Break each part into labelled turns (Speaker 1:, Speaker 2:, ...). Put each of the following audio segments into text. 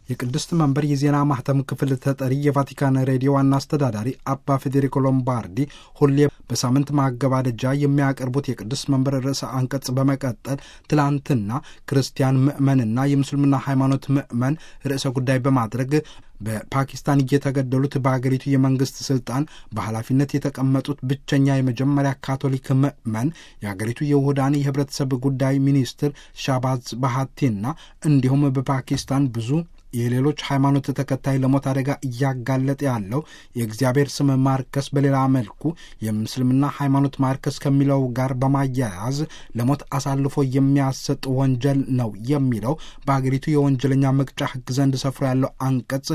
Speaker 1: የቅድስት መንበር የዜና ማህተም ክፍል ተጠሪ የቫቲካን ሬዲዮ ዋና አስተዳዳሪ አባ ፌዴሪኮ ሎምባርዲ ሁሌ በሳምንት ማገባደጃ የሚያቀርቡት የቅድስት መንበር ርዕሰ አንቀጽ በመቀጠል ትላንትና ክርስቲያን ምዕመንና የምስልምና ሃይማኖት ምዕመን ርዕሰ ጉዳይ በማድረግ በፓኪስታን እየተገደሉት በአገሪቱ የመንግስት ስልጣን በኃላፊነት የተቀመጡት ብቸኛ የመጀመሪያ ካቶሊክ ምዕመን የአገሪቱ የውህዳን የህብረተሰብ ጉዳይ ሚኒስትር ሻባዝ ባሃቲና እንዲሁም በፓኪስታን ብዙ የሌሎች ሃይማኖት ተከታይ ለሞት አደጋ እያጋለጠ ያለው የእግዚአብሔር ስም ማርከስ በሌላ መልኩ የምስልምና ሃይማኖት ማርከስ ከሚለው ጋር በማያያዝ ለሞት አሳልፎ የሚያሰጥ ወንጀል ነው የሚለው በአገሪቱ የወንጀለኛ መቅጫ ሕግ ዘንድ ሰፍሮ ያለው አንቀጽ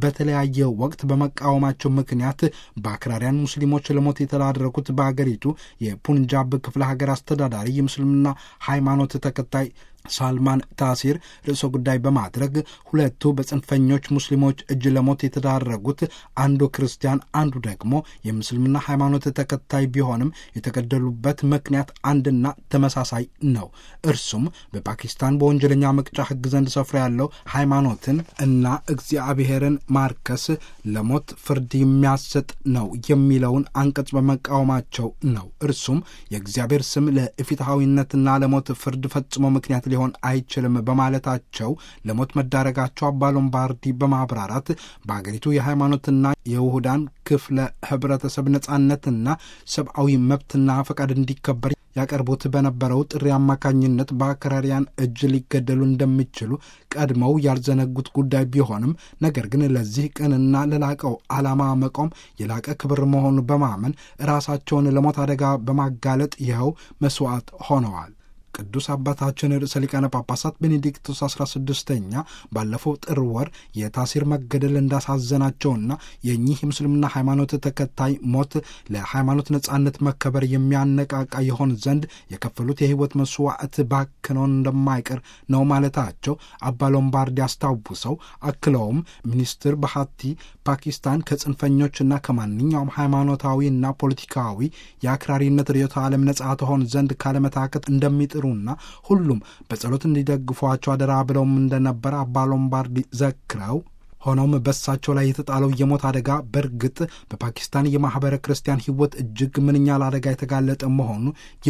Speaker 1: በተለያየ ወቅት በመቃወማቸው ምክንያት በአክራሪያን ሙስሊሞች ለሞት የተዳረጉት በአገሪቱ የፑንጃብ ክፍለ ሀገር አስተዳዳሪ የምስልምና ሃይማኖት ተከታይ ሳልማን ታሲር ርዕሰ ጉዳይ በማድረግ ሁለቱ በጽንፈኞች ሙስሊሞች እጅ ለሞት የተዳረጉት አንዱ ክርስቲያን አንዱ ደግሞ የምስልምና ሃይማኖት ተከታይ ቢሆንም የተገደሉበት ምክንያት አንድና ተመሳሳይ ነው። እርሱም በፓኪስታን በወንጀለኛ መቅጫ ሕግ ዘንድ ሰፍሮ ያለው ሃይማኖትን እና እግዚአብሔርን ማርከስ ለሞት ፍርድ የሚያሰጥ ነው የሚለውን አንቀጽ በመቃወማቸው ነው። እርሱም የእግዚአብሔር ስም ለፍትሐዊነትና ለሞት ፍርድ ፈጽሞ ምክንያት ሊሆን አይችልም በማለታቸው ለሞት መዳረጋቸው አባ ሎምባርዲ በማብራራት በአገሪቱ የሃይማኖትና የውሁዳን ክፍለ ህብረተሰብ ነጻነትና ሰብአዊ መብትና ፈቃድ እንዲከበር ያቀርቡት በነበረው ጥሪ አማካኝነት በአክራሪያን እጅ ሊገደሉ እንደሚችሉ ቀድመው ያልዘነጉት ጉዳይ ቢሆንም ነገር ግን ለዚህ ቅንና ለላቀው ዓላማ መቆም የላቀ ክብር መሆኑ በማመን ራሳቸውን ለሞት አደጋ በማጋለጥ ይኸው መስዋዕት ሆነዋል። ቅዱስ አባታችን ርዕሰ ሊቃነ ጳጳሳት ቤኔዲክቶስ አስራ ስድስተኛ ባለፈው ጥር ወር የታሲር መገደል እንዳሳዘናቸውና የእኚህ የምስልምና ሃይማኖት ተከታይ ሞት ለሃይማኖት ነጻነት መከበር የሚያነቃቃ የሆን ዘንድ የከፈሉት የህይወት መስዋዕት ባክኖን እንደማይቀር ነው ማለታቸው አባ ሎምባርዲ አስታውሰው አክለውም ሚኒስትር ባሃቲ ፓኪስታን ከጽንፈኞችና ከማንኛውም ሃይማኖታዊና ፖለቲካዊ የአክራሪነት ርዕዮተ ዓለም ነጻ ትሆን ዘንድ ካለመታከት እንደሚጥሩ ና ሁሉም በጸሎት እንዲደግፏቸው አደራ ብለውም እንደነበረ አባ ሎምባርዲ ዘክረው ሆኖም በሳቸው ላይ የተጣለው የሞት አደጋ በእርግጥ በፓኪስታን የማኅበረ ክርስቲያን ሕይወት እጅግ ምንኛ ለአደጋ የተጋለጠ መሆኑ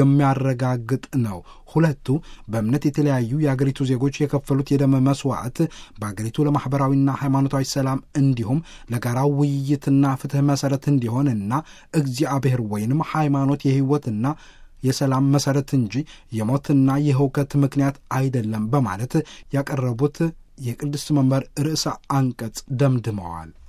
Speaker 1: የሚያረጋግጥ ነው። ሁለቱ በእምነት የተለያዩ የአገሪቱ ዜጎች የከፈሉት የደም መስዋዕት በአገሪቱ ለማኅበራዊና ሃይማኖታዊ ሰላም እንዲሁም ለጋራው ውይይትና ፍትሕ መሠረት እንዲሆን እና እግዚአብሔር ወይንም ሃይማኖት የሕይወትና የሰላም መሠረት እንጂ የሞትና የህውከት ምክንያት አይደለም በማለት ያቀረቡት የቅድስት መንበር ርዕሰ አንቀጽ ደምድመዋል።